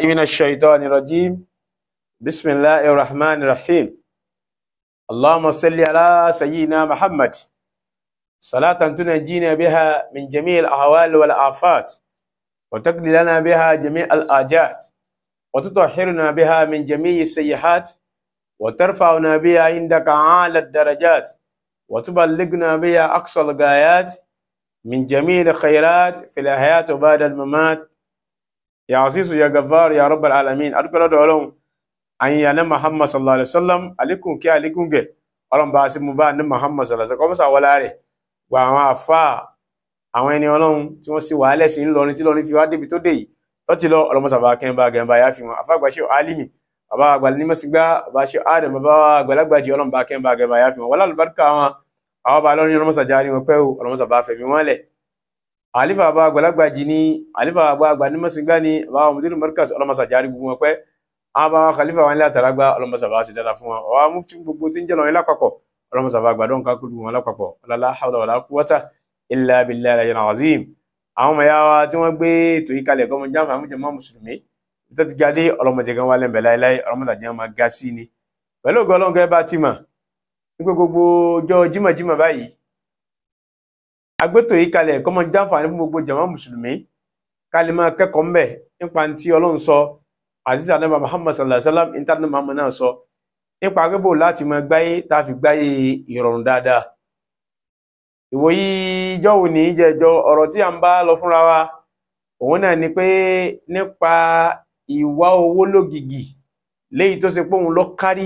من الشيطان الرجيم بسم الله الرحمن الرحيم اللهم صل على سيدنا محمد صلاة تنجينا بها من جميع الأهوال والآفات وتقضي لنا بها جميع الآجات وتطهرنا بها من جميع السيئات وترفعنا بها عندك أعلى الدرجات وتبلغنا بها أقصى الغايات من جميع الخيرات في الحياة وبعد الممات يا عزيز يا غفار يا رب العالمين أذكر دولهم أن يانا محمد صلى الله عليه وسلم عليكم كي عليكم كي ọlọ́run bá a sí mú bá ní muhammad sallallahu alaihi wasallam kọ́mọ́sà wọlé rẹ̀ gba àwọn àfa àwọn ẹni ọlọ́run tí wọ́n sì wà á lẹ́sìn ńlọrin tí lọrin fi wá débi tó dé yìí tó ti lọ ọlọ́mọsà bá kẹ́ńbà gẹ̀ǹbà yá fi wọn àfàgbà ṣe alimi bàbá àgbà nímọ̀sígbà bàbá ṣe adam bàbá àgbàlagbà jẹ ọlọ́run bá kẹ́ńbà gẹ̀ǹbà yá fi wọn wọlé àlùbáríkà wọn àwọn bá lọ́rin ọlọ́mọsà jáde wọn pẹ́ o ọlọ́mọsà bá fẹ̀mí wọn lẹ̀ àlífà bàbá àgbàlagbà jì ní àlífà bàbá àgbà nímọ̀sígbà ní bàbá mudiru markaz ọlọ́mọsà jáde gbogbo wọn pẹ́ àwọn bá khalifa wọn ilé àtàràgbà ọlọ́mọsà bá sì dára fún wọn ọwọ́ mufti gbogbo tí ń jẹ́ lọ́rin lápapọ̀ ọlọ́mọsà bá gbàdọ́ nǹkan kúrú wọn lápapọ̀ ọlọ́lá hawla wàlá quwwata illa billahi al-aliyyil azim àwọn ọmọ ya wa tí wọ́n gbé ètò yìí kalẹ̀ gọ́mọ jáàmù àwọn jàmá mùsùlùmí tó ti jáde ọlọ́mọdé gan wà lẹ́mbẹ̀ láéláé ọlọ́mọsà jẹ́ máa ga sí ni pẹ̀lú ògo ọlọ́run gẹ́gẹ́ bá ti mọ̀ wípé gbogbo ọjọ́ jímọ̀jímọ̀ báyìí agbétò yìí kalẹ̀ kọ́mọ jáǹfààní fún gbogbo jàmá mùsùlùmí ká lè máa kẹ́kọ̀ọ́ mbẹ̀ nípa tí ọlọ́run sọ aziz anaba muhammad sallallahu alaihi wa sallam intanet muhammad náà sọ nípa agbébò láti máa gbáyé tá a fi gbáyé ìrọ̀rùn dáadáa ìwòyí ìjọ òní jẹjọ ọ̀rọ̀ tí a ń bá lọ fúnra wa òun náà ni pé nípa ìwà owó lógìgì léyìí tó ṣe pé òun lọ kárí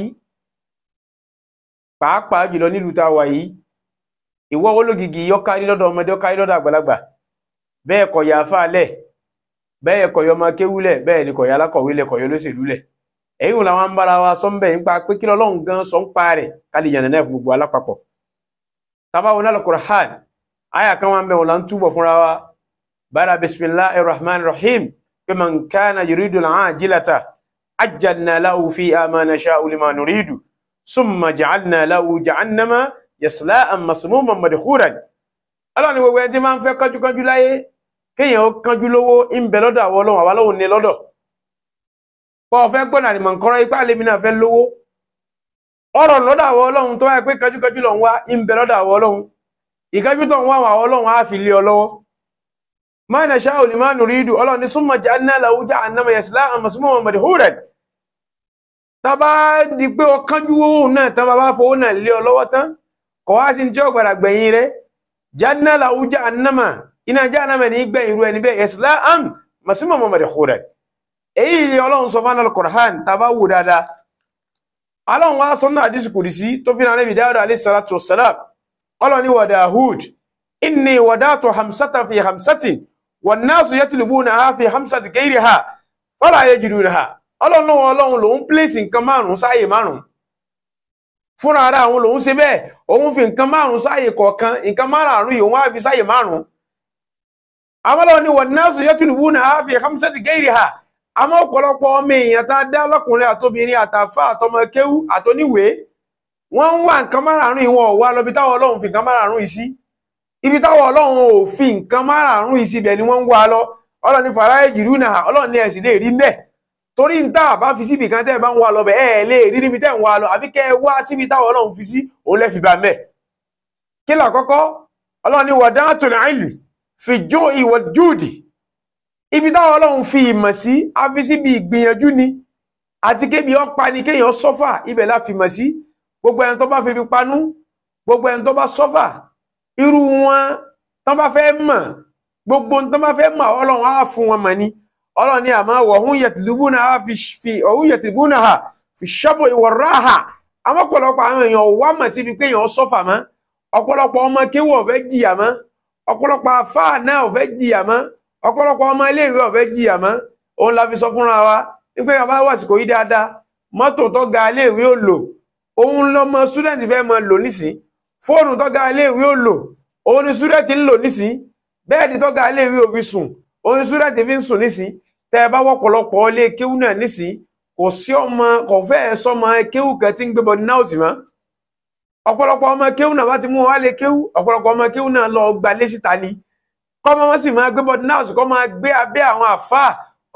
pàápàá jùlọ nílùú tá a wà yìí ìwà owó lógìgì yọ kárí lọ́dọ̀ ọmọdé ó kárí lọ́dọ̀ àgbàlagbà bẹ́ẹ̀ kọ̀ yà fáalẹ̀ bẹ́ẹ̀ kọ̀ yọ ọmọ kéwúlẹ̀ bẹ́ẹ̀ ni kọ̀ yà alákọ̀wé lẹ̀ kọ̀ yọ olóṣèlú lẹ̀ èyí wọn làwọn ń bára wa sọ ń bẹ̀ nípa pé kí lọ́lọ́run gan sọ ń pa rẹ̀ ká lè yànnà náà fún gbogbo alápapọ̀ tabawo náà Al-Qur'an aya kan wà ń bẹ̀ wọn là ń túbọ̀ fúnra wa bára bismillahir rahmanir rahim pé man kana yuridu al-ajilata ajjalna lahu fiha ma nasha'u liman nuridu summa ja'alna lahu jahannama yasla'an masmuman madkhuran Allah ni gbogbo ẹni tí máa ń fẹ́ kánjúkánjú láyé kéèyàn ó kánjú lówó ń bẹ lọ́dọ̀ àwọn ọlọ́run àwa lọ́hùn ní lọ́dọ̀ pọ̀ fẹ́ gbọ́nà àdìmọ̀ nǹkan ipá lèmi náà fẹ́ lówó ọ̀rọ̀ lọ́dọ̀ àwọn ọlọ́run tó wáyé pé kájúkájú lọ ń wá ń bẹ lọ́dọ̀ àwọn ọlọ́run ìkájú tó ń wá àwọn ọlọ́run á fi lé ọ lọ́wọ́ ma nasha'u liman nuridu ọlọ́run ní summa ja'alna lahu jahannama yaslaha masmuman madhuran tábà di pé ọkánjú owó náà tábà bá fowó náà lé ọ lọ́wọ́ tán kọ̀ wá sí tí ó gbàdà gbẹ̀yìn rẹ̀ ja'alna lahu jahannama iná jahannama ní gbẹ̀yìn rú ẹni bẹ́ẹ̀ yaslaha masmuman madhuran èyí ni ọlọ́run sọ fún al-Qur'an tàbá wù dáadáa ọlọ́run wá sọ́nà àdísì kùdìsí tó fi ránẹ́bì dáadáa alayhi salatu wassalam ọlọ́run ni wa Dawud inni wadatu hamsatan fi hamsatin wan nasu yatlubuna fi hamsati ghayriha fala yajidunaha ọlọ́run náà ọlọ́run lòun pléṣì nǹkan márùn sáàyè márùn fúnra ara àwọn lòun ṣe bẹ́ẹ̀ òun fi nǹkan márùn sáàyè kọ̀ọ̀kan nǹkan márùn yìí òun á fi sáàyè márùn àwọn ọlọ́run ni wan nasu yatlubuna fi hamsati ghayriha àmọ́ ọ̀pọ̀lọpọ̀ ọmọ èèyàn tá a dá lọ́kùnrin àtobìnrin àtàfà àtọmọ kéwú àtoníwèé wọ́n ń wá nǹkan márààrún yìí wọn ò wá lọ́bi táwọn ọlọ́run fi nǹkan márààrún yìí sí ibi táwọn ọlọ́run ò fi nǹkan márààrún yìí sí ibẹ̀ ni wọ́n ń wá lọ ọlọ́run ní fàrà ìjìrú náà ọlọ́run ní ẹ̀sìn lè rí mbẹ̀ torí ń tá a bá fi síbi kan tẹ́ ẹ bá ń wá lọ bẹ̀ ẹ lè rí níbi tẹ́ ń wá lọ àfi kẹ́ ẹ wá síbi táwọn ọlọ́run fi sí òun lẹ́ fi bá mbẹ̀ kí làkọ́kọ́ ọlọ́run ní wadatul ilmi fi ju'i wal judi ibi táwọn ọlọ́run fi ìmọ̀ sí a fi síbi ìgbìyànjú ni àti kébi ọpa ni kéèyàn sọ́fà ibẹ̀ la fi mọ̀ sí gbogbo ẹni tó bá fi panú gbogbo ẹni tó bá sọ́fà irú wọn tó bá fẹ́ mọ̀ gbogbo tó bá fẹ́ mọ̀ ọlọ́run á fún wọn mọ̀ ni ọlọ́run ní àmọ́ wọ̀hún yẹtìlúbùnà ha fi ọ̀hún yẹtìlúbùnà ha fi ṣọ́bù ìwọ̀rá ha àmọ́ ọ̀pọ̀lọpọ̀ àwọn èèyàn ò wá mọ̀ síbi kéèyàn sọ́fà mọ́ ọ̀pọ̀lọpọ̀ ọmọ kéwù ò fẹ́ jìyà mọ́ ọ̀pọ̀lọpọ̀ àfáà náà ò fẹ́ jìyà mọ́ ọ̀pọ̀lọpọ̀ ọmọ iléèwé ọ̀fẹ́ jìyà mọ́ òun la fi sọ fúnra wa wípé bàbá wàsíkò yí dáadáa mọ́tò tó ga iléèwé ò lò òun lọmọ student fẹ́ mọ lò nísìn fóònù tó ga iléèwé ò lò òun ni student ń lò nísìn bẹ́ẹ̀dì tó ga iléèwé ò fi sùn òun ni student fi ń sùn nísìn tẹ́ ẹ bá wọ́pọ̀lọpọ̀ ilé kéwú náà nísìn kò sí ọmọ kò fẹ́ sọmọ kéwú kan tí ń gbé bọ́dí náà sì mọ́ ọ̀pọ̀lọpọ̀ ọmọ kéwú náà bá ti mú wọn wá lé kéwú ọ̀pọ̀lọpọ̀ ọmọ kéwú náà lọ gbalé síta ni kọ́mọ wọn sì máa gbé bọ́dí náà kọ́ máa gbé abẹ́ àwọn àfáà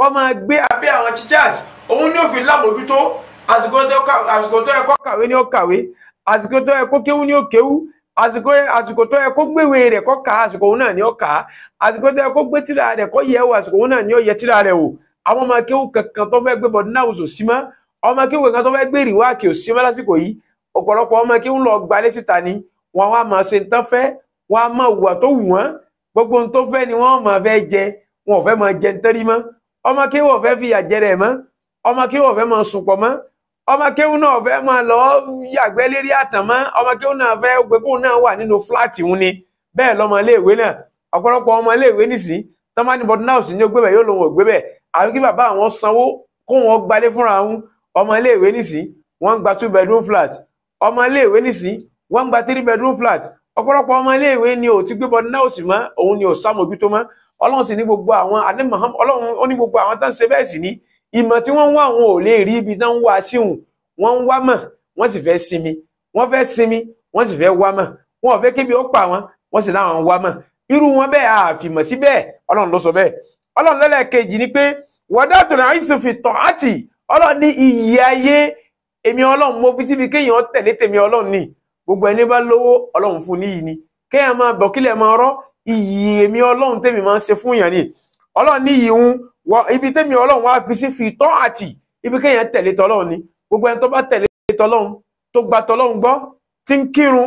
kó máa gbé abẹ́ àwọn teachers òun ní òfin lámòjútó àsìkò tó ká- àsìkò tó yẹ kó kàwé ní ó kàwé àsìkò tó yẹ kó kéwú ní ó kéwú àsìkò àsìkò tó yẹ kó gbéwé rẹ̀ kó kà á àsìkò òun náà ní ó kà á àsìkò tó yẹ kó gbé tírà rẹ̀ kó yẹ̀ wò àsìkò òun náà ní ó yẹ̀ tírà rẹ̀ wò àwọn ọmọ kéwú kankan tó fẹ́ gbé bọ̀dún náà wò sí mọ́ ọmọ kéwú kankan tó fẹ́ gbé rìwáàkì ò sí mọ́ lásìkò yìí ọ̀pọ̀lọpọ̀ ọmọ kéwú lọ gbalé síta ni wọn wá máa ṣe nǹkan fẹ́ wọn á máa wùwà tó wù wọ́n gbogbo ohun tó fẹ́ ni wọ́n máa fẹ́ jẹ wọn ò fẹ́ máa jẹ nítorí mọ́ ọmọ kéwú ò fẹ́ fìyà jẹ rẹ̀ mọ́ ọmọ kéwú ò fẹ́ máa sùn pọ̀ mọ́ ọmọ kéwú náà ò fẹ́ máa lọ yàgbẹ́ lérí àtàn mọ́ ọmọ kéwú náà fẹ́ pé kóun náà wà nínú fúláàtì òun ni bẹ́ẹ̀ lọ́mọ iléèwé náà ọ̀pọ̀lọpọ̀ ọmọ iléèwé nìsí tọ́mání bọ́dún náà sì ní ó gbé bẹ̀ yóò lòun ò gbé bẹ̀ àbí kí bàbá àwọn sanwó kó wọn gbalé fúnra wọn ọmọ iléèwé nìsí wọ́n ń gba two bedroom flat ọmọ iléèwé nìsí wọ́n ń gba three bedroom flat ọ̀pọ̀lọpọ̀ ọmọ iléèwé ni ò ti gbé bọ́dún náà sì mọ́ òun ni ò sàmójútó mọ́ ọlọ́run sì ní gbogbo àwọn adé maham ọlọ́run ó ní gbogbo àwọn tó ń ṣe bẹ́ẹ̀ sì ní ìmọ̀ tí wọ́n ń wá àwọn ò lè rí ibi tó ń wá síhùn wọ́n ń wá mọ̀ wọ́n sì fẹ́ sinmi wọ́n fẹ́ sinmi wọ́n sì fẹ́ wá mọ̀ wọn ò fẹ́ kébi ó pa wọn wọ́n sì láwọn ń wá mọ̀ irú wọn bẹ́ẹ̀ àfìmọ̀ sí bẹ́ẹ̀ ọlọ́run ló sọ bẹ́ẹ̀ ọlọ́run lẹ́lẹ́kejì ni pé wọ́dà tó ní àìsàn fi tọ̀ àtì ọlọ́run ní iyì ayé èmi ọlọ́run mo fi síbi kéèyàn tẹ̀lé tèmi ọlọ́run ní gbogbo ẹni bá lówó ọlọ́run fún níyì ni kéèyàn máa bọ̀ kílẹ̀ máa rọ́ iyì èmi ọlọ́run tèmi máa ń ṣe fún yàn ni ọlọ́run ní iyì ń wọ ibi tèmi ọlọ́run wá fi sí fi tọ́ àtì ibi kéèyàn tẹ̀lé tọ́lọ́run ni gbogbo ẹni tó bá tẹ̀lé tọ́lọ́run tó gba tọ́lọ́run gbọ́ tí ń kírun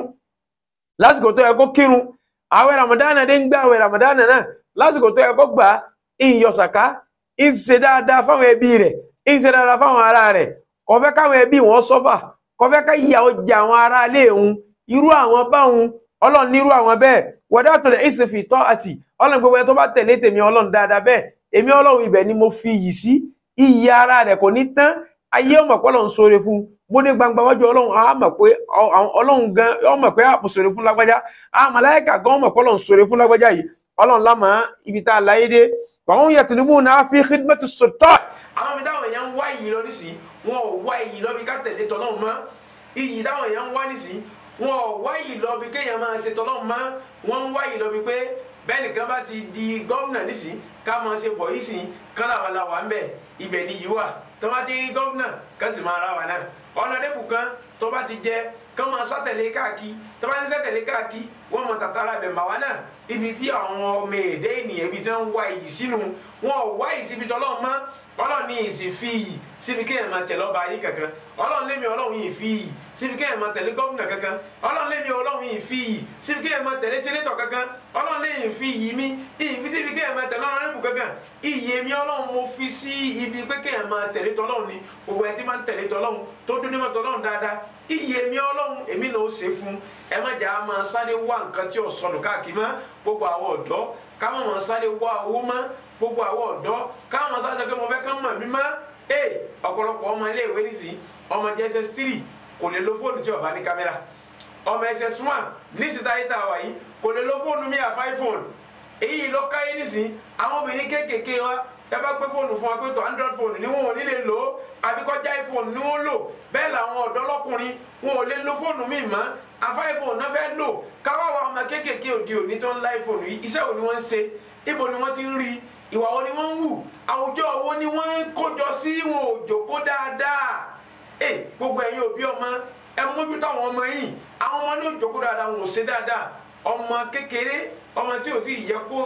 lásìkò tó yẹ kó kírun àwẹ̀ ramadana dé ń gbà àwẹ̀ ramadana náà lásìkò tó yẹ kó gbà ń yọ sàká ń ṣe dáadáa fáwọn ẹbí rẹ̀ ń ṣe dáadáa fáwọn ará rẹ̀ kò fẹ́ káwọn ẹbí wọn sọ́fà kò fẹ́ ká ìyàwó jẹ àwọn ará ilé òun irú àwọn báwọn ọlọ́run nírú àwọn bẹ́ẹ̀ wọ́dà tó lè ṣe fi tọ́ àtì ọlọ́run gbogbo ẹni tó bá tẹ̀lé tèmi ọlọ́run dáadáa bẹ́ẹ̀ èmi ọlọ́run ibẹ̀ ni mo fi yìí sí iyì ara rẹ̀ kò ní tán ayé ọmọ pé ọlọ́run sóore fún un bó dé gbangba wájú ọlọ́run á mọ̀ pé ọlọ́run gan ọmọ pé àpò sóore fún lágbájá á màláíkà gan ọmọ pé ọlọ́run sóore fún lágbájá yìí ọlọ́run lámà ibi tá a láyé dé wàhún yẹtùnúbù náà fi khidmatu sultan. àwọn mi táwọn èèyàn ń wá iyì lọ nísìnyí wọn ò wá iyì lọ bí ká tẹ̀lé tọ́lọ́run mọ́ iyì táwọn èèyàn ń wá nísìnyí wọn ò wá iyì lọ bí kéèyàn máa ṣe tọ́lọ́run mọ́ wọn ń wá iyì lọ bí pé bẹ́ẹ̀ nìkan bá ti di gọ́vnà nísìnyí ká máa ṣe bọ̀ yìí sìn kán làwọn la wà ń bẹ̀ ibẹ̀ ni yìí wà tó bá ti rí gọ́vnà ká sì máa ra wà náà ọ̀nà dẹ́kù kan tó bá ti jẹ kán máa sátẹ̀lé káàkiri tó bá ń sátẹ̀lé káàkiri wọ́n mọ tàtàrà bẹ̀ màwa náà ibi tí àwọn ọmọ èdè ènìyàn ibi tí wọ́n ń wá iyì sínú wọn ò wá iyì síbi tọ́lọ́ mọ́ ọlọ́run ní ìsìn fi iyì síbi kéèyàn máa tẹ̀lé ọba ayé kankan ọlọ́run lémi ọlọ́run yìí fi iyì síbi kéèyàn máa tẹ̀lé gọ́vùnà kankan ọlọ́run lémi ọlọ́run yìí fi iyì síbi kéèyàn máa tẹ̀lé sẹ́nétọ̀ kankan ọlọ́run léyìn fi iyì mi iyì fi síbi kéèyàn máa tẹ̀lé ọlọ́run kankan iyì èmi ọlọ́run mo fi sí ibi pé kéèyàn máa tẹ̀lé tọ́lọ́run ni gbogbo ẹ̀ tí máa ń tẹ̀lé tọ́lọ́run tó dún nímọ̀ tọ́lọ́run dáadáa iyì èmi ọlọ́run èmi náà ó ṣe fún ẹ má jà á máa sáré wá nǹkan tí ò sọnù káàkiri mọ́ gbogbo àwọn ọ̀dọ́ ká má máa sáré wá owó mọ́ gbogbo àwọn ọ̀dọ́ ká má máa sáré sọ pé mo fẹ́ kán mọ̀ mí mọ́ ee ọ̀pọ̀lọpọ̀ ọmọ iléèwé nìsín ọmọ jss three kò lè lo fóònù tí ó bá ní kámẹ́rà ọmọ ss one nísìta yìí tá a wà yìí kò lè lo fóònù mi àfa iphone èyí ló káyé nìsín àwọn obìnrin kéékèèké wa ẹ bá gbé fóònù fún wa pé tó android phone ni wọn ò ní lè lò ó àbí kọjá iphone ni wọn lò bẹ́ẹ̀ làwọn ọ̀dọ́ lọ́kùnrin wọn ò lè lo fóònù mi mọ́ àfa iphone náà fẹ́ lò káwá wa ọmọ kéékèèké òde òní tó ń la iphone yìí iṣẹ́ wo ni wọ́n ń ṣe ibo ni wọ́n ti ń rí ìwà wo ni wọ́n ń wù àwùjọ wo ni wọ́n ń kójọ sí wọn ò jòkó dáadáa ẹ gbogbo ẹ̀yin òbí ọmọ ẹ mójútó àwọn ọmọ yìí àwọn ọmọ ní òjòkó dáadáa wọn ò ṣe dáadáa ọmọ kékeré ọmọ tí ò tí yẹ kó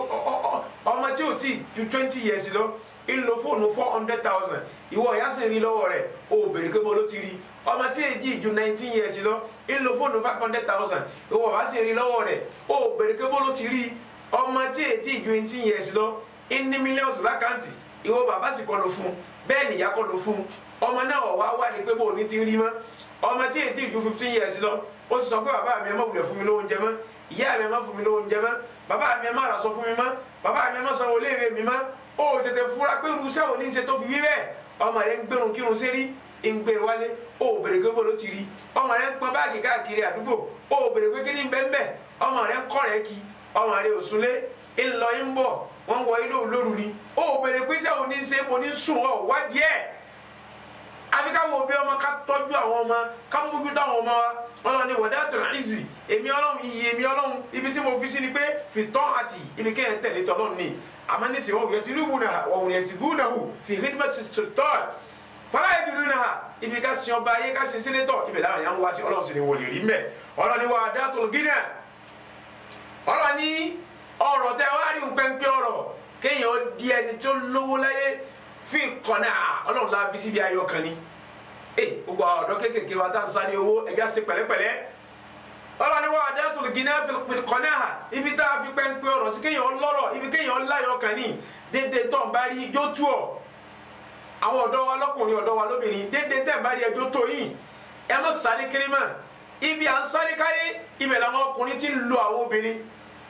ọmọ tí ò tí ju twenty years lọ ń lo fóònù four hundred thousand ìwọ ìyá sì ń rí lọ́wọ́ rẹ̀ o ò béèrè pé bó ló ti rí ọmọ tí èjì ju nineteen years lọ ń lo fóònù five hundred thousand ìwọ ìyá sì ń rí lọ́wọ́ rẹ̀ o ò béèrè pé bó ló ti rí ọmọ tí èjì ju eighteen years lọ ń ní millions lákàntì ìwọ bàbá sì kọ́ ló fún bẹ́ẹ̀ nìyá kọ́ ló fún ọmọ náà wá wádìí pé bó ní ti rí mọ́ ọmọ tí èjì ju fifteen years lọ ó ti sọ pé bàbá mi ẹ má wulẹ̀ fún mi lóúnjẹ mọ́ ìyá mi ẹ má fún mi lóúnjẹ mọ́ bàbá mi ẹ má ràṣọ fún mi mọ́ bàbá mi ẹ má sanwó léèrè mi mọ́ ó tètè fura pé irúṣẹ́ òní ń ṣe tó fi wí bẹ́ẹ̀ ọmọ rẹ ń gbẹrun kírun sérí ń gbé wálé ó bèrè pé bó ló ti rí ọmọ rẹ ń pọn báàgì káàkiri àdúgbò ó bèrè pé kí ni bẹ́ẹ̀ bẹ́ẹ̀ ọmọ rẹ ń kọ́ rẹ kí ọmọ rẹ ò súnlé ń lọ ń bọ̀ wọ́n wọ ilé olóru ni ó bèrè pé iṣẹ́ òní ń ṣe mo ní sùn ọ̀ wádìí ẹ̀ àfi ká wo bí ọmọ ká tọ́jú àwọn ọmọ ká mójútó àwọn ọmọ wa ọlọ́run ní wọ̀dá tó náà ìzì èmi ọlọ́run iyì èmi ọlọ́run ibi tí mo fi sí ni pé fìtọ́ àti ibi kéèyàn tẹ̀lé tọ́lọ́run ní àmọ́ ní sèwọ́n òye tìlú bùnà òun yẹn tìlú náà hù fi hídìmọ̀ sètọ́ fọlá yẹn tìlú náà ibi ká sin ọba ayé ká sin sínétọ̀ ibẹ̀ láwọn yẹn ń wá sí ọlọ́run sì ni wòlé rí mẹ́ ọlọ́run ní wọ̀dá tó gínà ọlọ́run ní ọ̀rọ̀ tẹ wá rí pẹ́ńpẹ́ ọ̀rọ̀ kéèyàn di ẹni tó lówó láyé fi kọ́nà ọlọ́run la fi síbi ayọ̀ kan ni ee gbogbo àwọn ọ̀dọ́ kéékèèké wa tá à ń sáré owó ẹja ṣe pẹ̀lẹ́pẹ̀lẹ́ ọlọ́run ni wọ́n adé tó gíná fi kọ́nà ha ibi tá a fi pẹ́ńpẹ́ ọ̀rọ̀ sí kéèyàn lọ́rọ̀ ibi kéèyàn láyọ̀ kan ni dédé tó ń bá rí ijó tú ọ̀ àwọn ọ̀dọ́ wa lọ́kùnrin ọ̀dọ́ wa lóbìnrin dédé tẹ̀ ń bá rí ẹjọ́ tó yìí ẹ mọ̀ sáré kiri mọ́ ibi à ń sáré kárí ibẹ̀ làwọn ọkùnrin ti ń lo àwọn obìnrin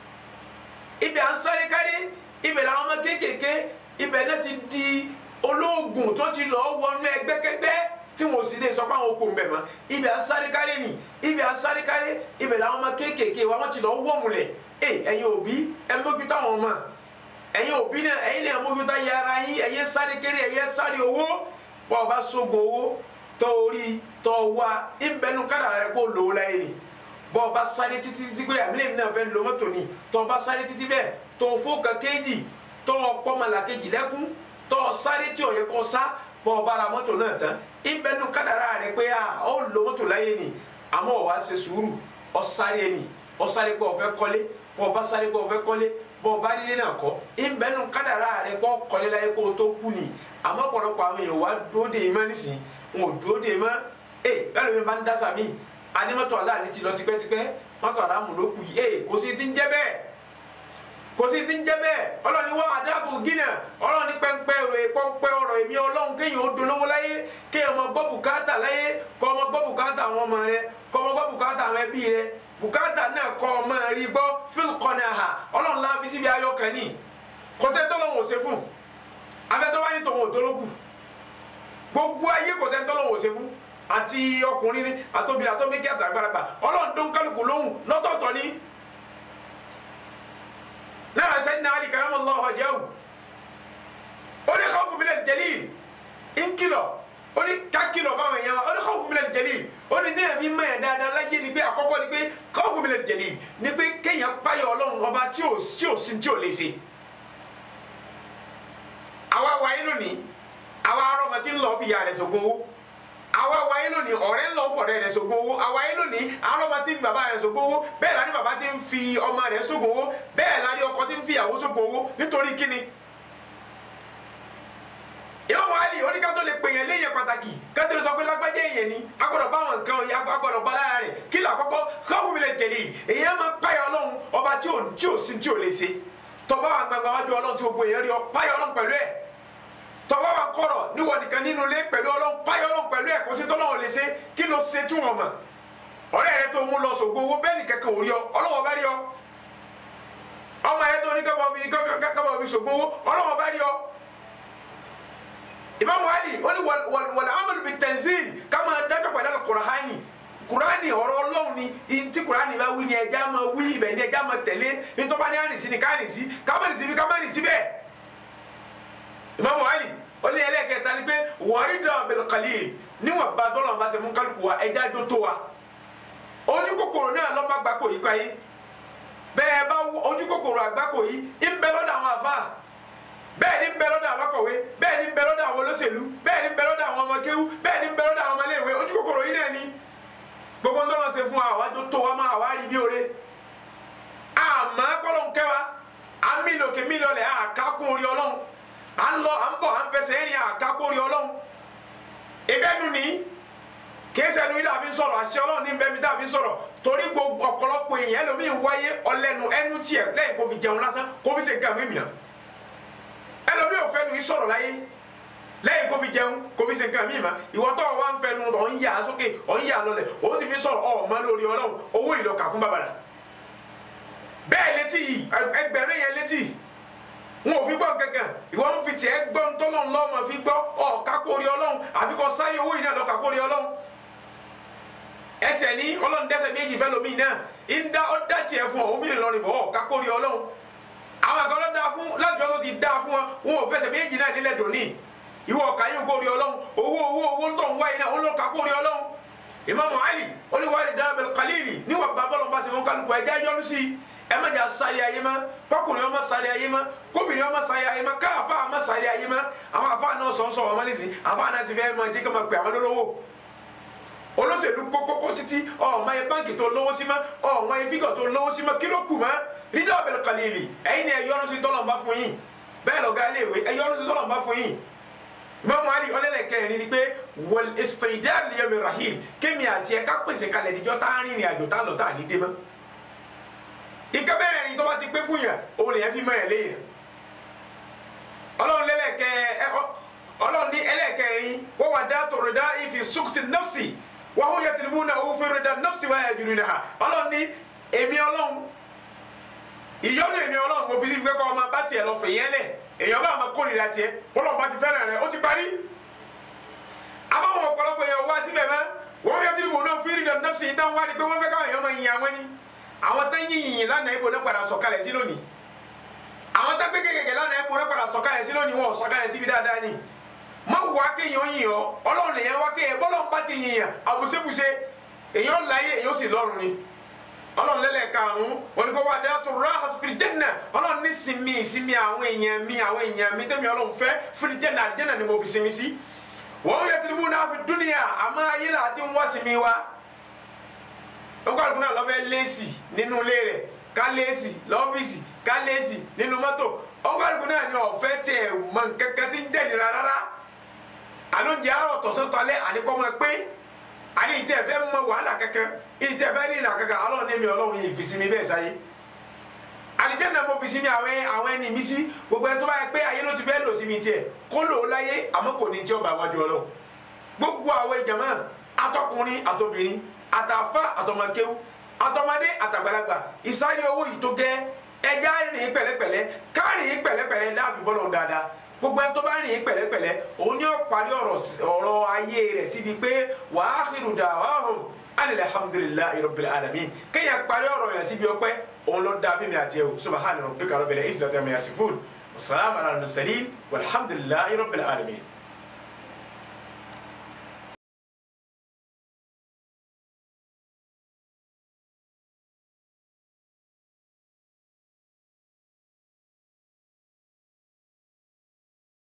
ibi à ń sáré kárí ibẹ̀ làwọn ọmọ kéékèèké ibẹ̀ náà ti di olóògùn tó ti lọ́ọ́ wọnú ẹgbẹ́kẹ́gbẹ́ tí wọn ò sì lè sọ pé àwọn okùn bẹ̀ mọ́ ibẹ̀ à ń sáré kárí ni ibẹ̀ à ń sáré kárí ibẹ̀ làwọn ọmọ kéékèèké wa wọ́n ti lọ́ọ́ wọ̀mùlẹ̀ ẹ ẹ̀yin òbí ẹ mójútó àwọn ọmọ ẹ̀yin òbí náà ẹ̀yin náà mójútó ayé ara yín ẹ̀yẹ sáré kéré ẹ̀yẹ sáré owó wọn ò bá sógun owó tọ́ orí tọ́ wa ìbẹ́nu kádàrá rẹ kó lò ó láyé ni bọ́ ọba sáré títí títí pé àmì lèmi náà fẹ́ lo mọ́tò ni tọ́ ọba sáré títí bẹ́ẹ̀ tó fó kan kéjì tọ́ ọpọ́mọlà kejì lẹ́kún tọ́ sáré tí ò yẹ kó sá bọ́ ọba ra mọ́tò náà tán ìbẹ́nu kádàrá rẹ pé a ó lo mọ́tò láyé ni àmọ́ ọ̀ wá ṣe sùúrù ọ sáré ni ọ sáré pé ọ fẹ́ kọ́lé bọ́ ọba sáré pé ọ fẹ́ kọ́lé bọ́ ọba nílé náà kọ́ ìbẹ́nu kádàrá rẹ kọ́ kọ́lé láyé kó o tó kú ni àmọ́ ọ̀pọ̀lọpọ̀ àwọn èèyàn wá dúró dè é mọ́ nísìnyí wọn ò dúró dè é mọ́ ẹ bẹ́ẹ̀ ló máa ń dá sàmì ani mọ́tò aláàlí ti lọ tipẹ́tipẹ́ mọ́tò aláàmù ló kù yìí ee kò sí ti ń jẹ́ bẹ́ẹ̀ kò sí ti ń jẹ́ bẹ́ẹ̀ ọlọ́ni wọ́n adáàtò gínà ọlọ́ni pẹ́ńpẹ́ rẹ̀ pọ́ńpẹ́ ọ̀rọ̀ èmi ọlọ́run kéèyàn ó dolówó láyé kéèyàn ọmọ gbọ́ bùkátà láyé kọ́ ọmọ gbọ́ bùkátà àwọn ọmọ rẹ kọ́ ọmọ gbọ́ bùkátà àwọn ẹbí rẹ bùkátà náà kọ́ ọmọ rí gbọ́ fíl kọ́nà hà ọlọ́run láfi síbi ayọ̀ kan ní kò sẹ́ni tọ́lọ́run ò ṣe fún afẹ́tọ́ wá ní tòun ò dolókù gbogbo ayé kò sẹ́ni tọ́lọ́run ò ṣe fún àti ọkùnrin ni àtòbìnrin àtòmíkì àtàgbàlagbà ọlọ́run tó ń kálukú lóhùn lọ́tọ̀ọ̀tọ̀ ni náà sayyidina Ali karamallahu wajhahu ó ní khawfu minal jalil ń kìlọ̀ ó ní ká kìlọ̀ fáwọn èèyàn wa ó ní khawfu minal jalil ó ní déyàn fi mọ̀ ẹ́ dáadáa láyé ni pé àkọ́kọ́ ni pé khawfu minal jalil ni pé kéèyàn páyọ̀ ọlọ́run ọba tí ò tí ò sí tí ò lè ṣe àwa wáyé lónìí àwa arọ́mọ tí ń lọ fi ìyá rẹ̀ sògùn owó àwa wáyé lónìí ọ̀rẹ́ ń lọ fọ̀rẹ́ rẹ̀ sògùn owó àwa yé lónìí àwọn ọmọ tí ń fi bàbá rẹ̀ sògùn owó bẹ́ẹ̀ la ní bàbá tí ń fi ọmọ rẹ̀ sògùn owó bẹ́ẹ̀ la ní ọkọ tí ń fi ìyàwó sògùn owó nítorí kíni. ìwọ́n wàá lì oníkà tó lè pè yẹn léyìn pàtàkì kátó lè sọ pé lágbájá èèyàn ni agbọ́dọ̀ bá àwọn nǹkan ọ̀yà agbọ́dọ̀ bá lára rẹ̀ kí ló àkọ́kọ́ káwọn mi lè jẹ̀lé èèyàn máa páyà ọlọ́run ọba tí ò tí ò sí tí ò lè ṣe tọ́ba àgbàgbà wájú ọlọ́run tí gbogbo èèyàn rí ọ páyà ọlọ́run pẹ̀lú ẹ̀ tọba wa kọrọ níwọ nìkan nínú ilé pẹ̀lú Ọlọ́run páyọ Ọlọ́run pẹ̀lú ẹ kò sí tọlọ́run lè ṣe kí ló ṣe tí wọn mọ ọ̀rẹ́ rẹ tó mú lọ sògbó owó bẹ́ẹ̀ nìkan kan ò rí ọ Ọlọ́run bá rí ọ ọmọ yẹn tó ní kábọ fi kábọ fi sògbó owó Ọlọ́run bá rí ọ Imam Ali ó ní wàlẹ amadu bi tanzil kama dájọ pẹ̀lú Al-Qur'ani kurani ọ̀rọ̀ Ọlọ́run ni ntí kurani bá wí ni ẹja máa wí ibẹ̀ ni ẹja máa tẹ̀lé ntọ́ba ní àrìsí ni káàrìsí kámánìsí bí kámánìsí bẹ́ẹ̀ Imam Ali ó ní ẹlẹ́kẹta ni pé wọ́ọ́rí dàn bil qalil níwọ̀n bá dọ́là bá ṣe fún kálukú wa ẹja jó tó wa ojú kòkòrò náà lọ́ba gbáko yìí kọ́ yìí bẹ́ẹ̀ bá ojú kòkòrò àgbákò yìí ń bẹ lọ́dọ̀ àwọn àfa bẹ́ẹ̀ ni ń bẹ lọ́dọ̀ àwọn akọ̀wé bẹ́ẹ̀ ni ń bẹ lọ́dọ̀ àwọn olóṣèlú bẹ́ẹ̀ ni ń bẹ lọ́dọ̀ àwọn ọmọ kéwú bẹ́ẹ̀ ni ń bẹ lọ́dọ̀ àwọn ọmọléèwé ojú kòkòrò yìí náà ni gbogbo ńdọ́nà ṣe fún wa àwájú tó wa máa wá rí bí oore àmọ́ kọ́lọ́ ń kẹ́ wa àmì lòkè mí lọlẹ̀ àkákùn orí ọlọ́run à ń lọ à ń bọ̀ à ń fẹsẹ̀ rìn àkákùn orí ọlọ́run ìbẹ́nu ni kéésẹ̀nu ilé àfi sọ̀rọ̀ àṣẹ ọlọ́run ní bẹ́ẹ̀ mi tá a fi sọ̀rọ̀ torí gbogbo ọ̀pọ̀lọpọ̀ èèyàn ẹlòmíín wáyé ọlẹ́nu ẹnu tiẹ̀ lẹ́yìn kó fi jẹun lásán kó fi ṣe nǹkan mi mìíràn ẹlòmíín ò fẹ́nu yìí sọ̀rọ̀ láyé lẹ́yìn kó fi jẹun kó fi ṣe nǹkan mi mìíràn ìwọ tó wà ń fẹnu ọ̀ ń yà sókè ọ̀ ń yà lọlẹ̀ ó sì fi sọ̀rọ̀ ọ̀ mọ́ lórí ọlọ́run owó ìlọkà kún bàbàrà bẹ́ẹ̀ létí yìí ẹgbẹ̀rún yẹn létí wọn ò fi gbọ́ kankan ìwọ ń fi tiẹ̀ gbọ́ ń tọ́lọ́ ńlọ́ ma fi gbọ́ ọ̀ kákórí ọlọ́run àfi kọ́ sáré owó yìí náà lọ kákórí ọlọ́run ẹsẹ̀ ní ọlọ́run dẹ́sẹ̀ méjì fẹ́ lomi náà ń dá ọ́ dá tiẹ̀ fún ọ òfin ìlọrin bọ̀ ọ̀ kákórí ọlọ́run àwọn àkọlọ́ dá fún láti ọjọ́ ti dá fún wọn wọn ò fẹsẹ̀ méjì náà nílẹ̀ dòní ìwọ ọ̀ka yóò kórí ọlọ́run owó owó owó owó tó ń wáyé náà ó lọ kakó rí ọlọ́run Imam Ali oníwárí dábẹ́lẹ̀ khalili níwọ̀n bá bọ́lọ̀ bá ṣe fún kálukú ẹ̀jẹ̀ yọnu sí i ẹ má jà sáré ayé ma kọkùnrin ọmọ sáré ayé ma kóbìnrin ọmọ sáré ayé ma káàfà ọmọ sáré ayé ma àwọn afa náà sọ̀ ń sọ̀ ọmọ nísìn afa náà ti fẹ́ máa jẹ́ kí wọ́n máa pè àwọn lólówó olóṣèlú kókókó títí ọmọ yẹ báńkì tó lówó sí ma ọmọ yẹ fígọ̀ tó lówó sí ma kí ló kù ma rídà ọ̀bẹ̀lẹ̀ kàlíìlì ẹ̀yin ni ẹ̀yọ́nu sí tọ́lọ̀ ń bá fún yín bẹ́ẹ̀ lọ́gá iléèwé ẹ̀yọ́nu sí tọ́lọ̀ ń bá fún yín Imam Ali ọlẹ́lẹ̀kẹrin ni pé wọl istidad liyawmi rahil kémi àti ẹ̀ka pèsè kalẹ̀ níjọ́ tá a rìnrìn àjò tá a lọ tá a ní dé mọ́ ìka bẹ́ẹ̀ ni tó bá ti pé fún yàn òun lè yẹn fi mọ ẹ̀ léyìn ọlọ́run lẹ́lẹ̀kẹ́ ọlọ́run ní ẹlẹ́kẹrin wọ́n wà dá tọrọ dá ìfi sukti nafsi wà ó yẹ tìrìbù náà ó fẹ́rẹ̀ dá nafsi wà yẹ jùlọ náà ọlọ́run ní èmi ọlọ́run ìyọ́nú èmi ọlọ́run mo fi sí pé kọ́ ọmọ bá tiẹ̀ lọ fèyẹ́ lẹ̀ èèyàn bá máa kórìíra tiẹ̀ ọlọ́run bá ti fẹ́ràn rẹ̀ ó ti parí àbáwọn ọ̀pọ̀lọpọ̀ èèyàn wá síbẹ̀ mọ́ wọ́n yẹ tìrìbù náà fẹ́rẹ̀ dá nafsi ìdáhùn wá ní pé wọ́n fẹ́ káwọn èèyàn máa yin àwọn ni àwọn tẹ́ yìn yìn lánàá ibo náà padà sọ̀kalẹ̀ sí lónìí àwọn tẹ́ gbé kékèké lánàá ibo náà padà sọ̀kalẹ̀ sí lónìí wọn ò sọ̀kalẹ̀ síbi dáadáa ni má wá kéèyàn yìn ọ́ ọlọ́run lèyàn wá kéèyàn bọ́lọ́run bá ti yìn yàn àbùsébùsé èyàn láyé èyàn sì lọ́run ni ọlọ́run lẹ́lẹ̀ karùn-ún oníkó wà dé tó rà fìdí jẹ́nà ọlọ́run ní sinmi ìsinmi àwọn èèyàn mi àwọn èèyàn mi tẹ́mi ọlọ́run fẹ́ fìdí jẹ́nà àdìjẹ́nà ni mo fi sinmi sí wọ́n yẹ tìrìbù náà fi dúnìyà àmọ́ ayé là ti ń wá sinmi wa nkọ́lùkù náà lọ́fẹ́ léèsì nínú ilé rẹ̀ ká léèsì lọ́fíìsì ká léèsì nínú mọ́tò nkọ́lùkù náà ni ọ̀fẹ́ tiẹ̀ mọ kankan tí ń dẹ̀nira rárá àlóúnjẹ àrọ̀ tọ̀sán tọ́lẹ̀ àníkọ́mọ pé àní ìtẹ́ fẹ́ mọ wàhálà kankan ìtẹ́ fẹ́ rìnrìn kankan alọ́ ní mi ọlọ́run yìí fi sinmi bẹ́ẹ̀ sáyé àlìjẹ́nà mo fi sinmi àwọn àwọn ẹni mi sí gbogbo ẹni tó bá yẹ pé ayé ló ti fẹ́ lò sí mi tiẹ̀ kó lò ó láyé àmọ́ kò ní tí ó bá wájú ọlọ́run gbogbo àwọn ìjàmọ́ atọkùnrin àtobìnrin àtàfà àtọmọkéwú àtọmọdé àtàgbàlagbà ìsáyé owó yìí tó gẹ ẹja rìn pẹ̀lẹ́pẹ̀lẹ́ kárìn pẹ̀lẹ́pẹ̀lẹ́ láàfin bọlọ dáadáa gbogbo ẹni tó bá rìn pẹ̀lẹ́pẹ̀lẹ́ òun ni ó parí ọ̀rọ̀ ayé rẹ̀ síbi pé wa akhiru da'wahum anil hamdulillahi rabbil alamin kéèyàn parí ọ̀rọ̀ yẹn síbi ọpẹ́ òun ló dá fíìmù àti ẹwù subhana rabbika rabbil izzati amma yasifun wa salamun ala al mursalin walhamdulillahi rabbil alamin.